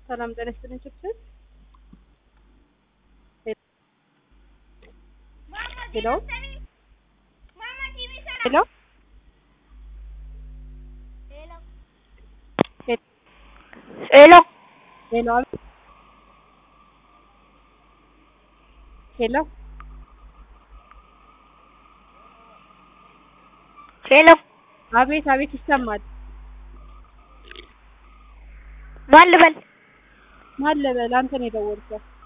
ሰላም ጤና ይስጥልኝ ችግር ሄሎ ሄሎ ሄሎ ሄሎ ሄሎ ሄሎ አቤት አቤት ይሰማል። ማን ልበል? ማን ልበል? አንተ ነው የደወልከው።